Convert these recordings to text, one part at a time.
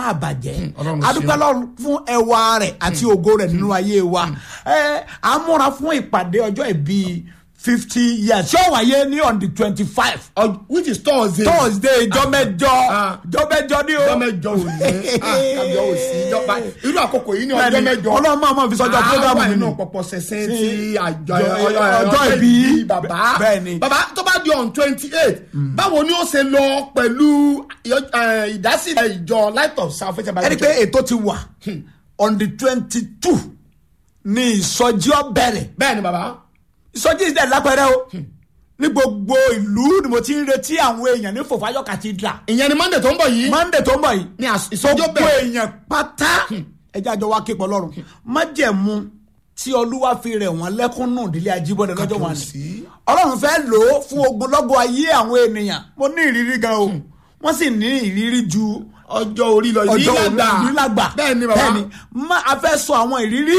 àbàjẹ́ Ọlọ́run ṣeun. adúpẹ́ lọ́run fún ẹwà rẹ̀ àti ògo rẹ̀ nínú ayé wa ẹ à ń múra fún ìpàdé ọjọ́ ìbí fifty years ṣé ó wáyé ní on the twenty five Ọ- which is thursday. thursday jọ́mẹ́jọ Ah. jọ́mẹ́jọ ní o ọjọ́ mẹ́jọ ò ní kájọ ò sí ìjọba irú àkókò yìí ní ọjọ́ Bẹ́ẹ̀ni, mẹ́jọ. Ọlọ́run máa máa fi sọ́jọ́ program mi mi nínú nù. pọ̀pọ̀ sẹ̀sẹ̀ Sí. ti àjọ Jọ- ọjọ́ ọjọ́ ìbí. bàbá. Bẹ́ẹ̀ni. bàbá tó bá di on twenty eight báwo ni ó ṣe lọ pẹ̀lú eh, ìdásílẹ̀ ìjọ light of salvation ẹni pé ètò ti wà on the twenty two ní ìsọjí ọbẹ̀rẹ̀ bẹ́ẹ̀ni bàbá. ìsọjí ìsẹ̀ lápẹ̀rẹ̀ o ní gbogbo ìlú ni mo ti ń retí àwọn èèyàn ní fòfáyọ̀ cathedral ìyẹn ni monday tó ń bọ̀ yìí. monday tó ń bọ̀ yìí ní às- ìsọjí gbogbo bẹ̀rẹ̀. èèyàn pátá ẹjẹ́ àjọ wa képe ọlọ́run májẹ̀mú tí olúwa fi rẹ̀ wọ́n lẹ́kún nù dílé ajíbọ̀dẹ̀ lọ́jọ́ wọn ni sí. ọlọ́run fẹ́ lò ó fún ogunlọ́gọ̀ ayé àwọn ènìyàn mo ní ìrírí gan o wọ́n sì ní ìrírí ju ọjọ́ orí lọ ọjọ́ ìlú lágbà. ìlú lágbà bẹ́ẹ̀ni bàbá. bẹ́ẹ̀ni má a fẹ́ sọ àwọn ìrírí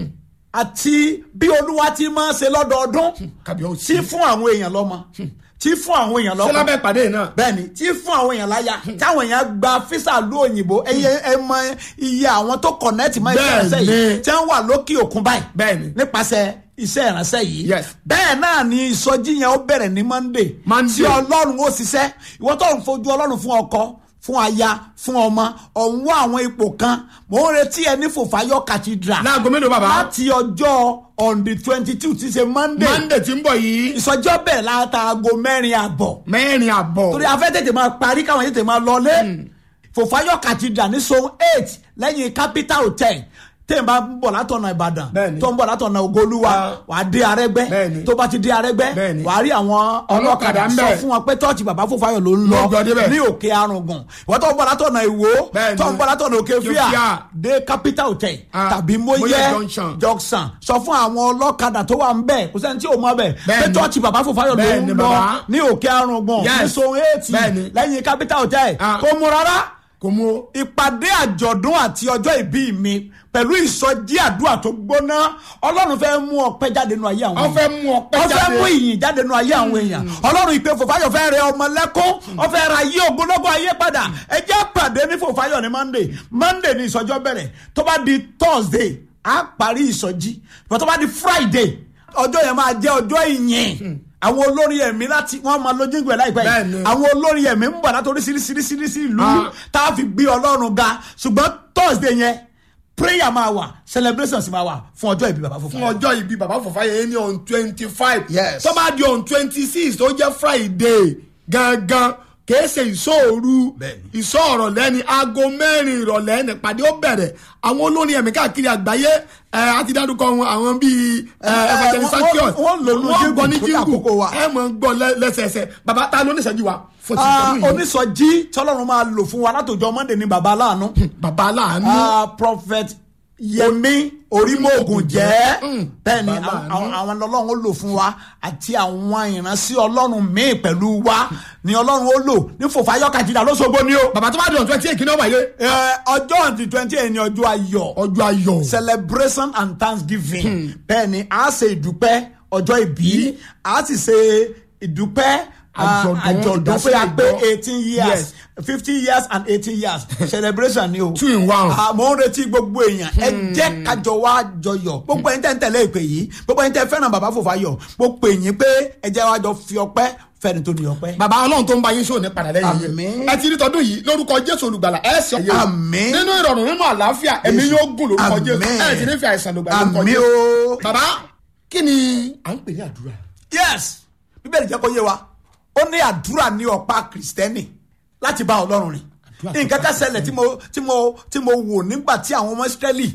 àti bí olúwa ti máa ń ṣe lọ́dọọdún kàbíyèsí. tí fún àwọn èèyàn lọ́mọ tí fún àwọn èèyàn ṣé lọ́kọ lábẹ́ ìpàdé yìí náà. bẹ́ẹ̀ni tí fún àwọn èèyàn láyà táwọn èèyàn gba físà lú òyìnbó ẹyẹ ẹ mọ iye àwọn tó kọ̀nẹ́ẹ̀tì mọ́ iṣẹ́ ìránṣẹ́ yìí Bẹ́ẹ̀ni. tí wọ́n wà lókè òkun báyìí Bẹ́ẹ̀ni. nípasẹ̀ iṣẹ́ ìránṣẹ́ yìí Yes. bẹ́ẹ̀ náà ni ìsọjí yẹn ó bẹ̀rẹ̀ ní monday Monday. tí ọlọ́run ó ṣiṣẹ́ ìwọ tó ń fojú ọlọ́run fún ọkọ fún aya fún ọmọ ọ̀hún wá àwọn ipò kan mò ń retí ẹ ní fòfáyọ cathedral láago mélòó bàbá. láti ọjọ́ on the twenty two ti ṣe monday monday tí ń bọ̀ yìí. ìsọjí ó bẹ̀rẹ̀ látàgò mẹ́rin àbọ̀ mẹ́rin àbọ̀. torí afẹ́ tètè máa parí káwọn tètè máa lọlé fòfáyọ̀ cathedral ní zone eight lẹ́yìn capital hotel tẹ́yìn bá ń bọ̀ látọ̀nà ìbàdàn Bẹ́ẹ̀ni. tó ń bọ̀ látọ̀nà ògolúwa Ah. wàá dé arẹ́gbẹ́ Bẹ́ẹ̀ni. tó bá ti dé arẹ́gbẹ́ Bẹ́ẹ̀ni. wàá rí àwọn Ọlọ́kadà ọlọ́kadà ń sọ bẹ̀. fún wọn pé tọ́ọ̀tì bàbá fòfáyọ̀ ló ń lọ Ló gbọ́ débẹ̀. ní òkè arùngùn ìwọ́n tó ń bọ̀ látọ̀nà ìwó Bẹ́ẹ̀ni. tó ń bọ̀ látọ̀nà òkè fíà Fíà. dé capital hotel Ah. tàbí Móyè móyè Junction. junction sọ fún àwọn ọlọ́kadà tó wà ń bẹ̀ kò sẹ́ni tí ò mọ̀ bẹ̀ pé Bẹ́ẹ̀ni. tọ́ọ̀tì bàbá fòfáyọ̀ ló Bẹ́ẹ̀ni, ń lọ bàbá. ní òkè arùngùn ní Yes. zone eight Bẹ́ẹ̀ni. lẹ́yìn capital hotel Ah. kò mú rárá kò mú o. ìpàdé àjọ̀dún àti ọjọ́ ìbí mi pẹ̀lú ìsọjí àdúrà tó gbóná ọlọ́run fẹ́ mú ọpẹ́ jáde nínú ayé àwọn wọ́n fẹ́ mú ọpẹ́ wọ́n fẹ́ jáde. mú ìyìn jáde nínú ayé àwọn èèyàn ọlọ́run ìpè fòfáyọ̀ fẹ́ rẹ ọmọ lẹ́kún wọ́n fẹ́ ra ayé ògbólógbò ayé padà ẹ jẹ́ pàdé ní fòfáyọ̀ ní monday monday ní ìsọjọ́ bẹ̀rẹ̀ tó bá di thursday á parí ìsọjí bọ́ tó bá di friday ọjọ́ yẹn máa jẹ́ ọjọ́ ìyìn àwọn olórin ẹ̀mí láti wọ́n máa lójú ìgbẹ́ láìpẹ́ yìí Bẹ́ẹ̀ni. àwọn olórin ẹ̀mí ń bọ̀ látòrí sírísírísírísí ìlú Ah. tá a fi gbé ọlọ́run ga ṣùgbọ́n thursday yẹn prayer máa wà celebrations máa wà fún ọjọ́ ìbí bàbá fún fúnfún ọjọ́ ìbí bàbá fòfáyé ní on twenty five. Yes. tó bá di on twenty six tó jẹ́ friday gangan kìí ṣe ìṣòru Bẹ́ẹ̀ni. ìṣòro lẹ́ni aago mẹ́rin ìrọ̀lẹ́ nípàdé ó bẹ̀rẹ̀ àwọn olórin ẹ̀mí káàkiri àgbáyé ẹ á ti dárúkọ wọn àwọn bíi ẹ ẹ, evangelist wọ́n- sakios wọ́n lò ní wọ́n gbọ́ ní jíngù torí jíngù àkókò wa. ẹ mọ̀ ń gbọ́ lẹ́- lẹ́sẹẹsẹ bàbá ta ló ní ìṣẹ́jú wa fún ti Ah, ìṣẹ́jú yìí onísọjí tọ́lọ́run máa lò fún wa látòjọ́ monday ní baba aláàánú bàbá aláàánú Ah, prophet yẹmi orímọ̀ògùn jẹ́ Mm. bẹ́ẹ̀ ni Baba àwọn- aláàánú. àwọn ọlọ́run ó lò fún wa àti àwọn ìránṣẹ́ ọlọ́run míì pẹ̀lú wa ni ọlọ́run ó lò ní fòfáyọ́ kàjìdá lóṣogbo ni o. bàbá tó bá di on twenty eight kí ni ó wáyé Ẹ, ọjọ́ ti twenty eight ni ọjọ́ ayọ̀ ọjọ́ ayọ̀ celebration and thanksgiving bẹ́ẹ̀ ni a ṣe ìdúpẹ́ ọjọ́ ìbí a sì ṣe ìdúpẹ́ ah, Àjọ̀dún, àjọ̀dún pé a pé ìdásílẹ̀ ìjọ. eighteen years Yes. fifty years and eighteen years celebration ni o. Two in one. Ah, mo ń retí gbogbo èèyàn ẹ jẹ́ kájọ wá jọyọ̀ gbogbo ẹni tẹ́ ń tẹ̀lé ìpè yìí gbogbo ẹni tẹ́ fẹ́ràn bàbá Fòfáyọ̀ mo pè yín pé ẹ jẹ́ wá jọ fi ọpẹ́ fẹ́ni tó ní ọpẹ́. bàbá ọlọ́run tó ń bá yín sóò ní padà lẹ́yìn Àmín. yìí ẹ ti rí tọdún yìí lórúkọ jésù olùgbàlà ẹ sì ọyẹ Àmín. nínú ìrọ̀rùn nínú àlàáfíà ẹ̀mí Jésù. yóò gùn lórúkọ jésù Àmín. ẹ ti ní fi àìsàn lògbà lórúkọ àmì jésù o. bàbá kí ni à ń pè ní àdúrà yes bíbélì jẹ́ kó yé wa ó ní àdúrà ní ọ̀pá kìrìsìtẹ́nì láti bá ọlọ́run rìn Àdúrà tó nǹkan kan ṣẹlẹ̀ tí mo tí mo tí mo wò nígbà tí àwọn ọmọ ìsírẹ́lì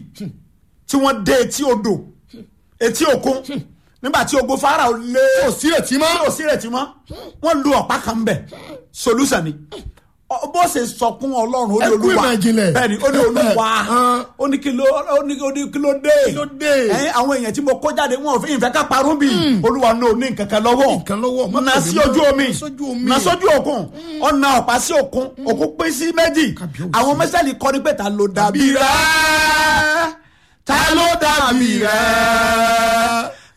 tí wọ́n dé etí odò etí òkun nígbà tí ogun Fáráò lé kò sí ètí mọ́ tí ò sí ìrètí mọ́ wọ́n lu ọ̀pá kan bẹ̀ solution ni Ọ- bó ṣe sọ fún ọlọ́run ó ní Ẹ kú olúwa ìmọ̀ ìjìnlẹ̀. bẹ́ẹ̀ni ó ní olúwa Hàn. ó ní kí ló ó ní ó ní kí ló dé Kí ló dé? ẹ̀yin àwọn èèyàn tí mo kó jáde wọn ò fi ìfẹ́ ká parun bí olúwa ní òní nǹkan kan lọ́wọ́ Nǹkan lọ́wọ́, má na tẹ̀lé sí mọ́. ojú omi Na sójú omi. na sójú òkun ọ̀nà ọ̀pá sí òkun òkun pín sí méjì Kábíyèsí. àwọn mẹ́sàlì kọ́ ni pé ta ló dàbí rẹ̀ ta ló dàbí rẹ̀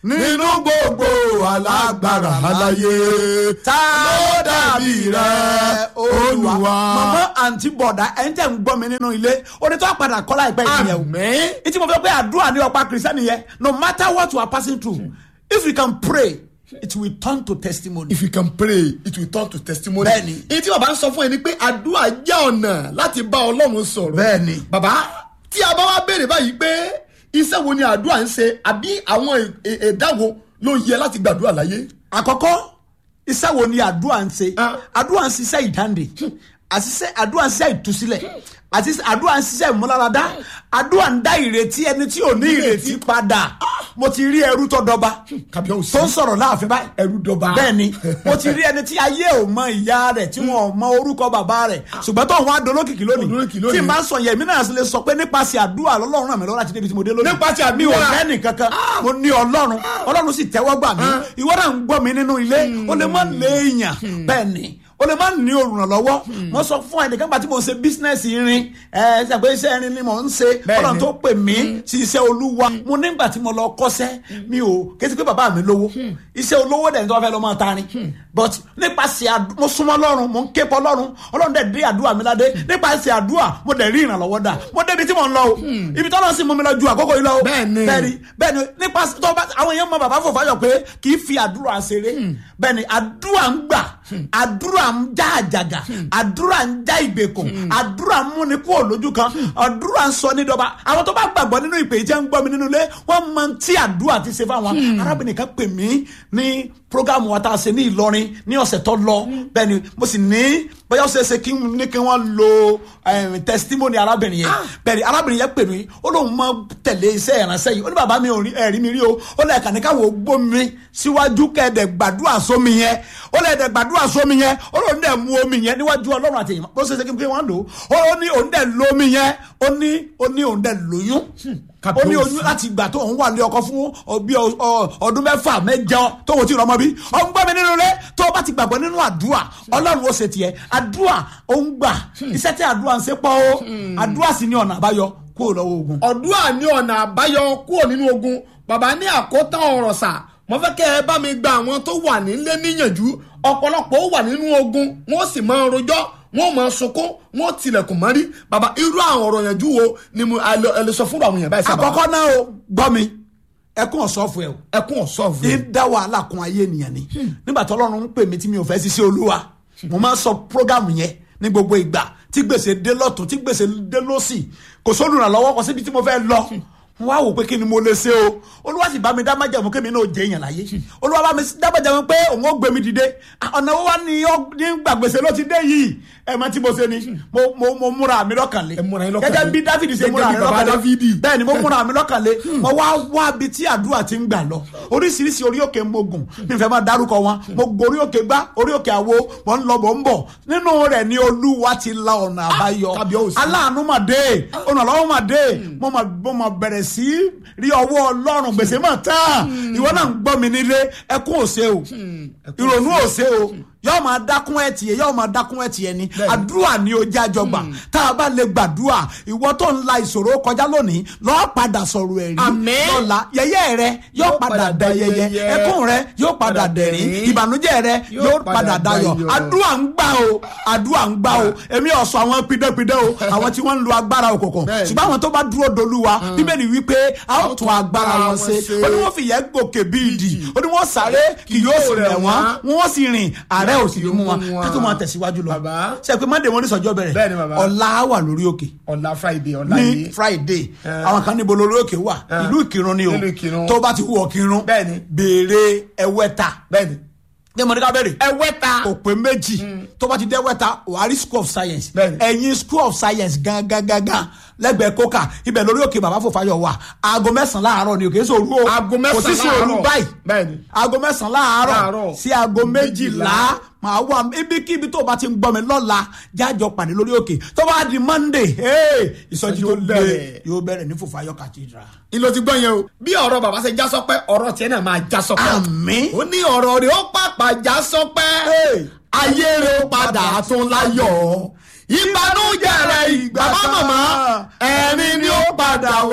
nínú gbogbo alágbára aláyé ta ló dàbí rẹ olúwa. Olúwa. màmá àǹtí bọ̀dá ẹ̀ ń tẹ̀ ń gbọ́ mi nínú ilé onítọ́ àpàdà kọ́lá ìpẹ́ ìyẹn o. àmín ìtí mo fẹ́ pé àdúrà ní ọ̀pá kìrìsìtẹ́nì yẹn no matter what you are passing through if you can pray it will turn to testimony. if you can pray it will turn to testimony. Bẹ́ẹ̀ni. èyí tí bàbá ń sọ fún ẹ ni pé àdúrà jẹ́ ọ̀nà láti bá ọlọ́run sọ̀rọ̀. Bẹ́ẹ̀ni. bàbá tí a bá wá béèrè báyìí pé iṣẹ́ wo ni àdúrà ń ṣe àbí àwọn è- è- ẹ̀dá wo ló yẹ láti gbàdúrà láyé. àkọ́kọ́ iṣẹ́ wo ni àdúrà ń ṣe Ah. àdúrà ń ṣiṣẹ́ ìdáǹdè àṣìṣe àdúrà ń ṣiṣẹ́ ìtúsílẹ̀ àti àdúrà ń ṣiṣẹ́ ìmúláradá àdúrà ń dá ìrètí ẹni tí ò ní ìrètí padà mo ti rí ẹrú tó dọba kàbíyèsí tó ń sọ̀rọ̀ láàfin báyìí ẹrú dọba. bẹ́ẹ̀ni mo ti rí ẹni tí ayé ò mọ ìyá rẹ̀ tí wọn ò mọ orúkọ bàbá rẹ̀ ṣùgbọ́n tó ń wá dolókìkí lónìí Dolókìkí lónìí. tí n bá sọ yẹn èmi náà lè sọ pé nípasẹ̀ àdúrà lọ́lọ́run ràn mí lọ́wọ́ láti débi tí mo dé lónìí Nípasẹ̀ àdúrà. mi ò lẹ́nì kankan mo ní ọlọ́run ọlọ́run sì tẹ́wọ́ gbà mí ìwọ náà ń gbọ́ mi nínú ilé o lè má lé èèyàn bẹ́ẹ̀ ni o lè má ní olùrànlọ́wọ́ mo sọ fún ẹnìkan gbà tí mo ń ṣe bísínẹ́sì irin ẹ ṣe pé iṣẹ́ irin ni mo ń ṣe Bẹ́ẹ̀ ọlọ́run ni. tó pè mí sí iṣẹ́ olúwa mo nígbà tí mo lọ kọ́ṣẹ́ mi ò kété pé bàbá mi lówó iṣẹ́ olówó dẹ̀ ní tó fẹ́ lọ́ máa tarin but nípasẹ̀ àdú- mo súnmọ́ ọlọ́run mo ń ké pọ̀ ọlọ́run ọlọ́run dẹ̀ dé àdúrà mi ládé nípasẹ̀ àdúrà mo dẹ̀ rí ìrànlọ́wọ́ dà mo débi tí mo ń lọ o ibi tọ́lọ́ sì mú mi lọ ju àkókò yìí lọ o Bẹ́ẹ̀ni. bẹ́ẹ̀ni bẹ́ẹ̀ni nípasẹ̀ tó bá àwọn èèyàn mọ bàbá Fọfáyọ̀ pé kì í fi àdúrà ṣeré bẹ́ẹ̀ni àdúrà ń gbà àdúrà ń já àjàgà àdúrà ń já ìgbèkùn àdúrà ń múni kúrò lójú kan àdúrà ń sọ nídọba àwọn tó bá gbàgbọ́ nínú ìpè jẹ́ ń gbọ́ mi nínú ilé wọ́n mọ tí àdúrà ti ṣe fáwọn arábìnrin kan pè mí ní programu wa tá a ṣe ní Ìlọrin ní ọ̀sẹ̀ tó lọ bẹ́ẹ̀ni mo sì ní bóyá ó ṣe é ṣe kí n ní kí wọ́n lo eh, testimony arábìnrin yẹn bẹ́ẹ̀ni arábìnrin yẹn pè mí ó lóun máa tẹ̀lé iṣẹ́ ìránṣẹ́ yìí ó ní bàbá mi ò rí ẹ̀rí mi rí o ó lẹ́ẹ̀kan ní káwọn ògbó mi síwájú kẹ́ẹ̀dẹ̀ gbàdúrà sómi yẹn ó lẹ́ẹ̀dẹ̀ gbàdúrà sómi yẹn ó lóun dẹ̀ mú omi yẹn níwájú ọlọ́run àti èèyàn bó ṣe ṣe kí wọ́n lò ó ó ní òun dẹ̀ lómi yẹn ó ní ó ní òun dẹ̀ lóyún ó ní oyún láti ìgbà tó ń wà ní ọkọ fún ọbí ọdún mẹ́fà mẹ́jọ tó wò tí ì rọmọ bí ọ ń gbọ́ mi nínú ilé tó o bá ti gbàgbọ́ nínú àdúrà ọlọ́run ó ṣe tiẹ̀ àdúrà ó ń gbà iṣẹ́ tí àdúrà ń ṣe pọ̀ o àdúrà sì ní ọ̀nà àbáyọ kúrò lọ́wọ́ ogun. ọ̀dúà ní ọ̀nà àbáyọ kúrò nínú ogun bàbá ní àkótán ọ̀rọ̀ sà mo fẹ́ kẹ́ ẹ bá mi gba àwọn tó wà nílé níyànjú ọ̀pọ̀lọpọ̀ ó wà nínú ogun wọ́n sì máa rojọ́ wọ́n máa sunkún wọ́n tilẹ̀kùn mọ́rí bàbá irú àwọn ọ̀rọ̀ yànjú wo ni mo ẹ lè- ẹ lè sọ fún àwọn èèyàn báyìí sábà àkọ́kọ́ náà o gbọ́ mi ẹkún ọ̀sọ́fù ẹ o ẹkún ọ̀sọ́ ní fún dá wàhálà kun ayé ènìyàn ni nígbà tí ọlọ́run ń pè mí tí mi ò fẹ́ ṣiṣẹ́ olúwa mo máa ń sọ prógámù yẹn ní gbogbo ìgbà tí gbèsè dé lọ́tún tí gbèsè dé lọ́sì kò sólùrànlọ́wọ́ kò síbi tí mo fẹ́ lọ mo wá wò pé kí ni mo lè ṣe o olúwa sì bá mi dá májẹ̀mú kémi náà jẹ́ èèyàn láyé olúwa bá mi dá májẹ̀mú pé òun ó gbé mi dìde ọ̀nà wo wá ní ó- ní gbàgbèsè ló ti dé yìí ẹ mọ tí mo ṣe ni mo mo mo múra mi lọ́kàn lé Ẹ múra yín lọ́kàn lé. gẹ́gẹ́ bí dáfídì ṣe Gẹ́gẹ́ múra bí rẹ̀ bàbá lọ́kàn lé Dáfídì. bẹ́ẹ̀ ni mo múra mi lọ́kàn lé mo wá wá bi tí àdúrà ti ń gbà lọ oríṣiríṣi orí òkè mo gùn mi fẹ́ máa dárúkọ wọn mo gorí òkè gbá orí òkè àwo mo ń lọ mo ń bọ̀ nínú rẹ̀ ni olúwa ti la ọ̀nà àbáyọ kábíyèsí. aláàánú mà dé olùrànlọ́wọ́ mà dé mo mà mo mà bẹ̀rẹ̀ sí rí ọwọ́ ọlọ́run gbèsè mà tán ìwọ náà ń gbọ́ mi nílé ẹkún òsè o ìrònú òsè o yóò máa dákún ẹ̀ tiẹ̀ yóò máa dákún ẹ̀ tiẹ̀ ni Bẹ́ẹ̀ni. àdúrà ni ó jẹ́ àjọgbà tá a bá lè gbàdúrà ìwọ tó ń la ìṣòro kọjá lónìí lọ́ọ́ padà sọ̀rọ̀ ẹ̀rí Àmín. lọ́la yẹyẹ rẹ yóò padà dẹ yẹyẹ ẹkún rẹ yóò padà dẹ̀rín ìbànújẹ́ rẹ yóò padà dayọ̀ àdúrà ń gbà o àdúrà ń gbà o èmi ọ̀sọ̀ àwọn pidẹ́pidẹ́ o àwọn tí wọ́n ń lo agbára òkùnkùn Bẹ́ẹ̀ni. ṣùgbọ́n àwọn tó bá dúró dolúwa bíbélì wípé a ó tún agbára wọn ṣe ó ní wọ́n fi ìyẹ́ gòkè bí ìdì ó ní wọ́n sáré kì yóò sì rẹ̀ wọ́n wọ́n sì rìn àárẹ̀ ò sì ní mú wọn ká tó máa tẹ̀síwájú lọ Bàbá. ṣe pé monday wọn ní sọjọ́ bẹ̀rẹ̀ Bẹ́ẹ̀ni, bàbá. ọ̀la wà lórí òkè ọ̀la friday ọ̀la ní yìí friday àwọn kan níbo lórí òkè wà ìlú ìkírun ni o Ìlú Ìkìrun. tó bá ti wọ kírun Bẹ́ẹ̀ni. béèrè ẹwẹ́ta bẹ́ẹ̀ni ní mo ní ká bẹ̀rẹ̀ ẹwẹ́ta òpè méjì tó bá ti dé wẹ́ta wàhálì school of science Bẹ́ẹ̀ni. ẹ̀yin school of science gangan gangan lẹ́gbẹ̀ẹ́ kókà ibẹ̀ lórí òkè bàbá Fọfáyọ̀ wà aago mẹ́sàn-án láàárọ̀ ni òkè èso òru o Aago kò sí sí mẹ́sàn-án òru láàárọ̀. báyìí Bẹ́ẹ̀ni. aago mẹ́sàn-án láàárọ̀ Láàárọ̀. sí aago méjìlá Méjìlá. màá wà ibikíbi tó o bá ti ń gbọ́ mi lọ́la jájọ pàdé lórí òkè tó bá di monday hey, ìsọjí tó Yóò lé bẹ̀rẹ̀. yóò bẹ̀rẹ̀ ní Fọfáyọ̀ cathedral. ìlò ti gbọ́ yẹn o bí ọ̀rọ̀ bàbá ṣe já sọpẹ́ ọ̀rọ̀ tiẹ̀ náà máa já sọpẹ́ Àmín. ó ní ọ̀rọ̀ rẹ̀ ó pàpà já sọpẹ́ Hey. ayé rẹ̀ ó padà tún láyọ̀ ìbànújẹ́ rẹ̀ ìgbà bá màmá ẹ̀rín ni ó padà wá já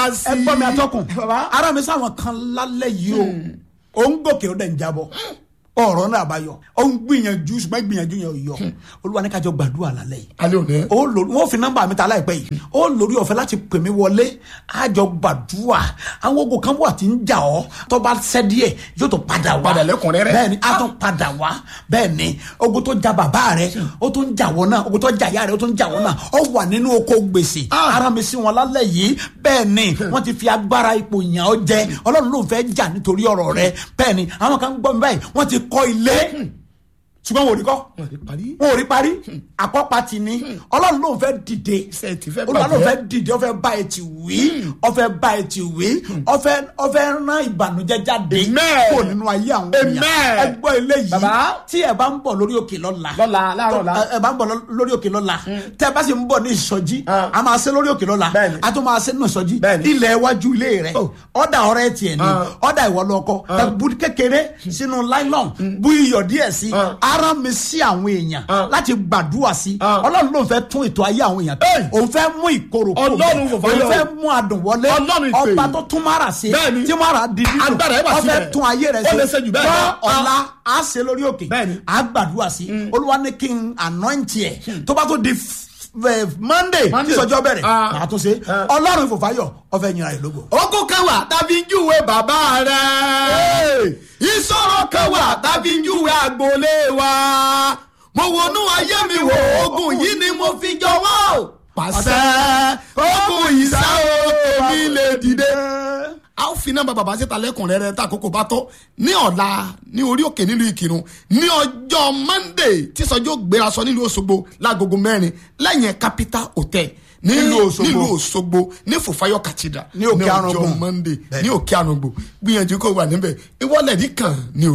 sí. ẹ gbọ́ mi atọ́kùn bàbá. ara mi sáwọn kan lálẹ́ yìí o ò ń gòkè ó dẹ̀ ń jábọ̀ ọ̀rọ̀ náà bá yọ ó ń gbìyànjú ṣùgbọ́n gbìyànjú yẹn ò yọ olúwa ní kájọ gbàdúrà lálẹ́ yìí alẹ́ òní. ó lórí wọn fi nọ́mbà mi ta láìpẹ́ yìí ó lórí ọ̀fẹ́ láti pè mí wọlé àjọ gbàdúrà àwọn ogun kan wà tí ń jà ọ́ tó bá ṣẹ́ díẹ̀ yóò tó padà wá Padà lẹ́kùnrẹ́rẹ́. bẹ́ẹ̀ ni a tún padà wá bẹ́ẹ̀ ni ogun tó ja bàbá rẹ ó tún jà wọ́n náà ogun tó jà ìyá rẹ ó tún jà wọ́n náà ó wà nínú oko gbèsè Ah. ara mi sí wọn lálẹ́ yìí bẹ́ẹ̀ ni wọ́n ti fi agbára ipò yàn ọ́ jẹ ọlọ́run ló ń fẹ́ jà nítorí ọ̀rọ̀ rẹ bẹ́ẹ̀ ni àwọn kan gbọ́ mi báyìí wọ́n ti kọ́ ilé ṣùgbọ́n wò ní kọ́ wọ́n ti parí. wọn ò rí parí àkọ́pá ti ní ọlọ́run ló ń fẹ́ dìde Iṣẹ́ ti fẹ́ olúwa ló ń bàjẹ́. fẹ́ dìde ó fẹ́ bá ẹ ti wí ó fẹ́ bá ẹ ti wí ó fẹ́ ó fẹ́ rán ìbànújẹ́ jáde Amen. kó nínú ayé àwọn Amen. èèyàn ẹ gbọ́ eléyìí Bàbá. tí ẹ bá ń bọ̀ lórí òkè lọ́la Lọ́la, láàárọ̀ ọ̀la. ẹ- ẹ bá ń bọ̀ lọ- lórí òkè lọ́la tẹ́ ẹ bá sì ń bọ̀ ní ìsọjí Ah. a máa ṣe lórí òkè lọ́la Bẹ́ẹ̀ni. a tún máa ṣe nínú ìsọjí Bẹ́ẹ̀ni. ilẹ̀ iwájú ilé rẹ̀ Oh. ọ̀dà ọ̀rẹ́ tiẹ̀ ni Ah. ọ̀dà ìwọ lọ́kọ bu kékeré sínú nylon bu iyọ̀ díẹ̀ sí Ah. ara mi sí àwọn èèyàn Ah. láti gbàdúrà sí Ah. ọlọ́run ló ń fẹ́ tún ètò ayé àwọn èèyàn Hey! òun fẹ́ mú ìkorò kúrò Ọlọ́run bẹ́ẹ̀. kò fẹ́ òun yọ. fẹ́ mú adùn wọlé Ọlọ́run ìpè. ọba tó tún mara sí Bẹ́ẹ̀ni. tí mara di dídùn Agbára ẹ̀ wà ó fẹ́ síbẹ̀. tún ayé rẹ̀ Ó lè ṣe jù bẹ́ẹ̀ Gbọ́ lọ. ọ̀la á ṣe lórí òkè Bẹ́ẹ̀ni. á gbàdúrà sí olúwa ní kí n anoint ẹ̀ tó bá tó di f- f- monday tí Monday. sọjọ́ bẹ̀rẹ̀ Ah. màá tún ṣe Ah. ọlọ́run ìfòfáyọ̀ ó fẹ́ yìnrà ìlógo. ogun kan wà tàbí júwe bàbá rẹ̀ ìṣòro kan wà tàbí júwe agboolé wa mo wọnú ayé mi wò ogun yìí ni mo fi jọwọ́ pàṣẹ ogun yìí sá o èmi lè dìde. a ó fi nọ́mbà bàbá síta lẹ́kùnrẹ́rẹ́ tá àkókò bá tó ní ọ̀la ní orí òkè nílùú ìkírun ní ọjọ́ monday tí sọjọ́ gbéra sọ nílùú òṣogbo lágogo mẹ́rin lẹ́yìn capital hotel ní Nílùú Òṣogbo. nílùú òṣogbo ní fòfáyọ cathedral Ní Òkè ọjọ́ Arùngbùn. monday Bẹ́ẹ̀ni. ní òkè àrùngbò gbìyànjú kó wà níbẹ̀ ìwọlẹ̀ ní kàn ní